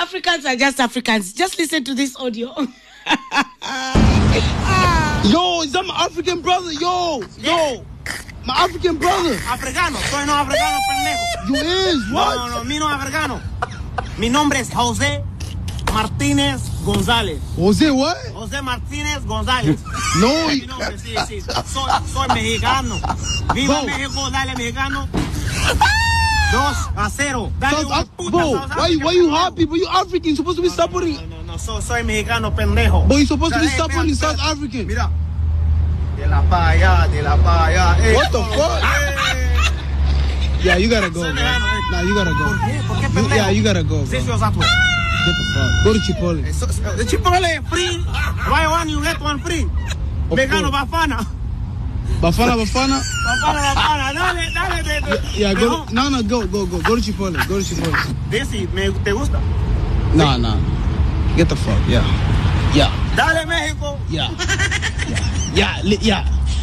Africans are just Africans. Just listen to this audio. Yo, is that my African brother? Yo, yo, my African brother. Africano, soy no africano, pendejo. You is No, what? no, no, mi no africano. Mi nombre es José Martínez González. Jose, what? José Martínez González. No, Mi nombre, sí, sí. Soy, soy mexicano. Viva Bro. México, dale mexicano. Dos a cero. Dale South una Af- puta, bro, South why, you- why Africa, you pendejo. happy? But you African. You're supposed to be supporting. No, no, no, so- soy mexicano, pendejo. But you're supposed to be Espera, supporting espera, South espera. African. Mira. De la pa allá, de la pa allá. Eh. What the fuck? Eh. Yeah, you gotta go, Soy bro. mexicano, eh. Nah, you gotta go. ¿Por qué? ¿Por qué You- pendejo? yeah, you gotta go, bro. Sí, sí, o sea, tú. Get the fuck. Go to Chipotle. So- so- The Chipotle free. Buy one, you get one free. Of Mexicano course. Bafana. Bafana, Bafana. Bafana, Bafana. Dale, dale. De, de. Yeah, go. Mejor. To, no, no, go, go, go. Go to Chipotle. Go to Chipotle. Desi, me, ¿te gusta? Nah, nah. Get the fuck. Yeah. Yeah. Dale, México. Yeah. Yeah. Yeah. li- Yeah.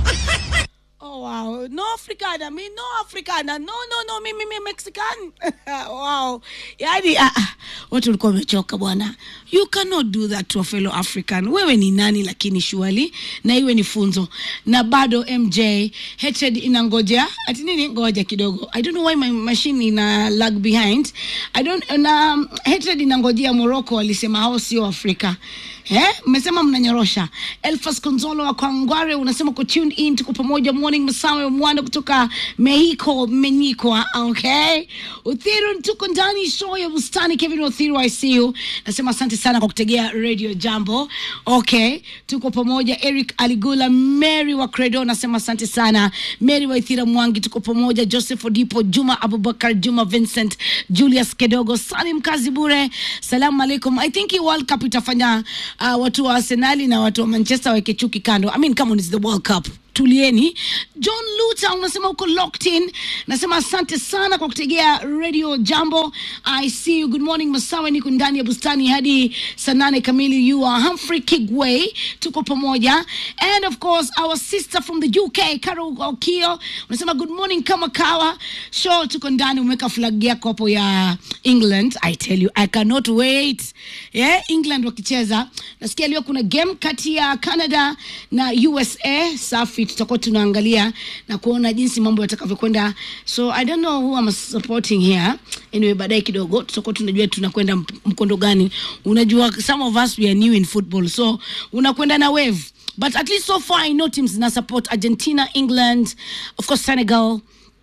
Oh wow, no Africana, mi no Africana, no no no, mimi mi Mexican. wow, yani ah, ah, watu walikuwa wamechoka bwana. You cannot do that to a fellow African. Wewe ni nani lakini surely, na iwe ni funzo. Na bado MJ hatred inangojea ati nini? Ngoja kidogo. I don't know why my machine ina lag behind. I don't na um, hatred inangojea Morocco walisema hao sio Afrika. Eh, mmesema mnanyorosha. Elfas Konzolo wa Kwangware unasema ku tune in, tuko pamoja. Morning Masawe Mwanda kutoka Mexico, Menyiko. Okay, Uthiru tuko ndani show ya bustani. Kevin Uthiru, I see you. Nasema asante sana kwa kutegea Radio Jambo. Okay, tuko pamoja. Eric Aligula, Mary wa Credo nasema asante sana. Mary wa Ithira Mwangi, tuko pamoja. Joseph Odipo, Juma Abubakar, Juma Vincent, Julius Kedogo, Salim Kazi Bure. Salamu alaikum. I think hii World Cup itafanya uh, watu wa Arsenali na watu wa Manchester waweke chuki kando. I mean, come on, it's the World Cup tulieni. John Luta unasema uko locked in, nasema asante sana kwa kutegea Radio Jambo. I see you. Good morning Masawe, niko ndani ya bustani hadi saa nane kamili. You are Humphrey Kigway, tuko pamoja, and of course our sister from the UK Carol Okio unasema good morning kama kawa show, tuko ndani. Umeweka flag yako hapo ya England. I tell you I cannot wait. Yeah, England wakicheza, nasikia leo kuna game kati ya Canada na USA. Safi, tutakuwa tunaangalia na kuona jinsi mambo yatakavyokwenda. So I don't know who I'm supporting here. Anyway, baadaye kidogo tutakuwa tunajua tunakwenda mp- mkondo gani. Unajua some of us we are new in football, so unakwenda na wave but at least so far I know teams na support Argentina, England, of course Senegal,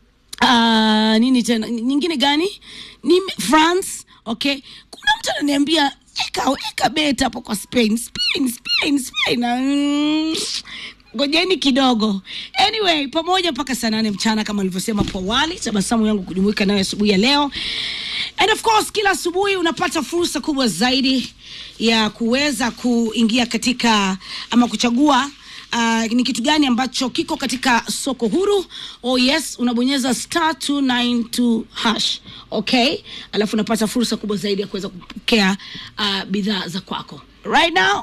uh, nini tena nyingine gani ni france okay kuna mtu ananiambia eka eka bet hapo kwa spain spain spain spain mm, ngojeni kidogo anyway pamoja mpaka saa nane mchana kama alivyosema hapo awali tabasamu yangu kujumuika nayo asubuhi ya leo and of course kila asubuhi unapata fursa kubwa zaidi ya kuweza kuingia katika ama kuchagua Uh, ni kitu gani ambacho kiko katika soko huru oh yes unabonyeza star 292 hash okay alafu unapata fursa kubwa zaidi ya kuweza kupokea uh, bidhaa za kwako right now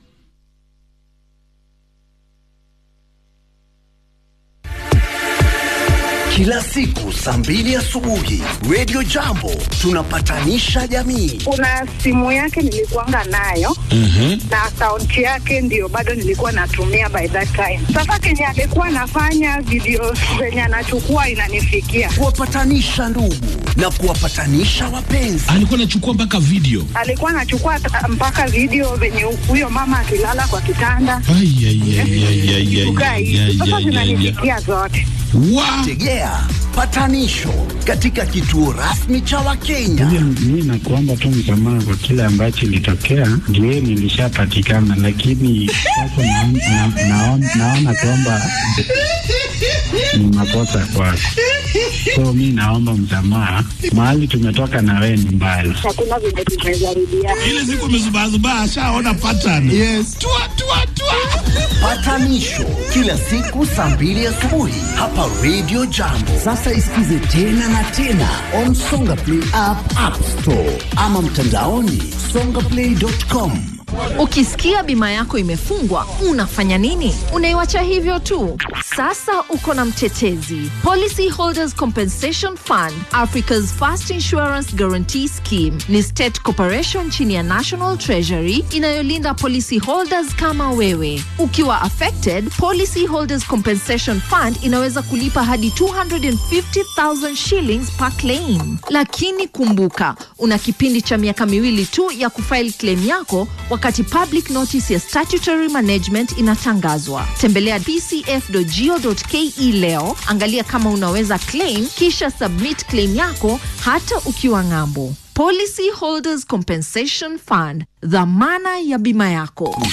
Kila siku saa mbili asubuhi Radio Jambo tunapatanisha jamii. kuna simu yake nilikuanga nayo na akaunti yake ndio bado nilikuwa natumia by that time. Sasa kenye alikuwa anafanya video zenye anachukua inanifikia, Kuwapatanisha ndugu na kuwapatanisha wapenzi. alikuwa anachukua mpaka video alikuwa anachukua ta- mpaka video venye huyo mama akilala kwa kitanda Ai, ai, ai, ai, ai, ai, kukaa ai, hivi. ai, Sasa ai, ai, ai. zinanifikia zote. Wa- Tegea patanisho katika kituo rasmi cha Wakenya. Mi nakuomba tu msamaha kwa kile ambacho ilitokea, ndio nilishapatikana, lakini sasa naon- na- naon- naona kwamba ni makosa kwako, so mi naomba msamaha. Mahali tumetoka na wewe ni mbali. Hakuna venye tumejaribiana. ile siku amezubazubaa ashaona pattern Yes. tua, tua, tua. Patanisho kila siku saa mbili asubuhi hapa Radio Jambo. Sasa isikize tena na tena on Songa Play app, App Store ama mtandaoni songaplay.com. Ukisikia bima yako imefungwa, unafanya nini? Unaiwacha hivyo tu? Sasa uko na mtetezi. Policy Holders Compensation Fund, Africa's First Insurance Guarantee Scheme, ni state corporation chini ya National Treasury inayolinda policy holders kama wewe. Ukiwa affected, Policy Holders Compensation Fund inaweza kulipa hadi 250,000 shillings per claim. Lakini kumbuka, una kipindi cha miaka miwili tu ya kufile claim yako wakati public notice ya statutory management inatangazwa. Tembelea pcf.go.ke leo, angalia kama unaweza claim, kisha submit claim yako hata ukiwa ng'ambo. Policy Holders Compensation Fund, dhamana ya bima yako.